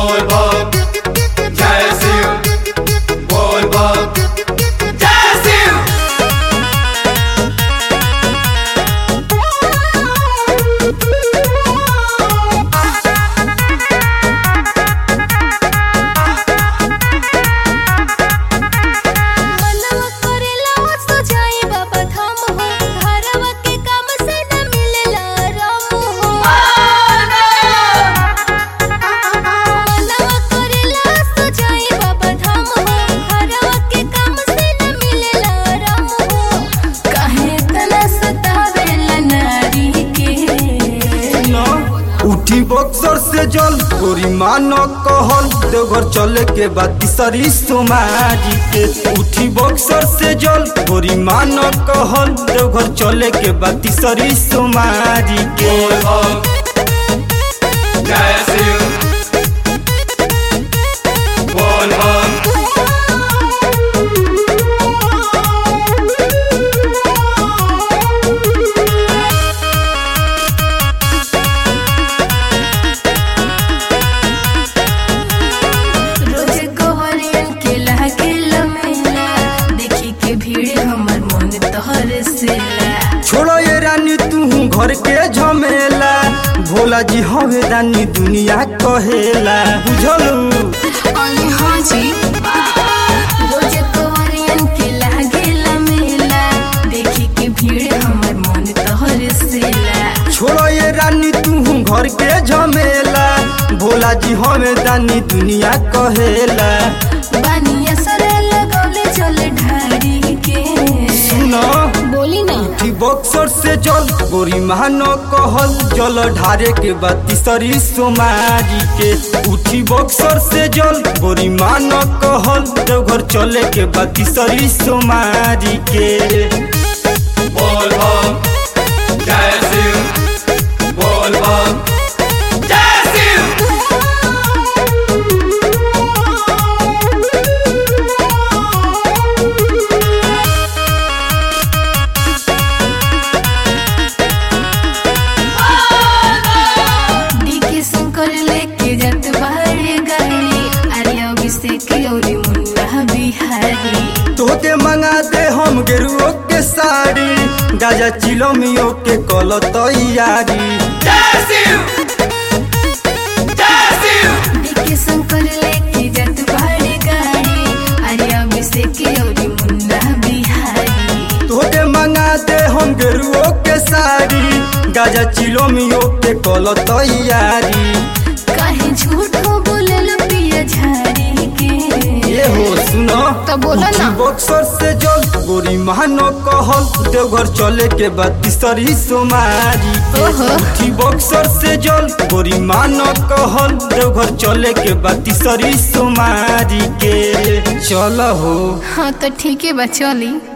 बोल बम जय शिव बोल बम जय शिव मनवा करेला सो जाए बाबा धाम हो घरवा के काम से न मिलेला राम हो मनवा करेला सो जाए बाबा धाम हो घरवा के काम से न मिलेला राम हो काहे तना सतावेला नारी के उठी बक्सर से जल गोरी मान कहल देवघर चले के बाद तीसरी सोमारी के उठी बक्सर से जल गोरी मान कहल देवघर चले के बाद तीसरी सोमारी के बोल बम जय शिव बोल बम रोज गोवरियन के लागे लमेला देखी के भीड़ हमर मन तोहर सेला छोड़ो ये रानी तू घर के झमेला भोला जी हवे रानी दुनिया कहेला बुझलू अरे हाँ जी रोज गोवरियन के लागे लमेला देखी के भीड़ हमर मन तोहर सेला छोड़ो ये रानी तू घर के झमेला भोला जी हमें रानी दुनिया कहेला बानिया सरे लगौले चल ढारी के सुनो बोली ना उठी बक्सर से जल गोरी महानो कहल जल ढारे के बाद तीसरी सोमारी के उठी बक्सर से जल गोरी मानो कहल देवघर चले के बाद तीसरी सोमारी के बोल बम जय शिव बोल बम जय शिव डीके शंकर लेके जात बाहर गाड़ी अरे अभिषेक और मुन्ना बिहारी तोते मंगा दे हम गेरुओ के साड़ी गाजा चिलो मियो के कल तैयारी जय शिव जय शिव डीके शंकर लेके जात बाहर गाड़ी अरे अभिषेक और मुन्ना बिहारी तोते मंगा दे हम गेरुओ के साड़ी गाजा चिलो मियो के कल तैयारी काहे झूठ बोलल पिया झाड़ी के ये हो सुनो तो बोला ना। उठी बक्सर से जल गोरी महानो कहल देवघर चले के बाद तीसरी सोमारी के ओहो। उठी बक्सर से जल गोरी मानो कहल देवघर चले के बाद तीसरी सोमारी के चल हो हाँ तो ठीक है बा चली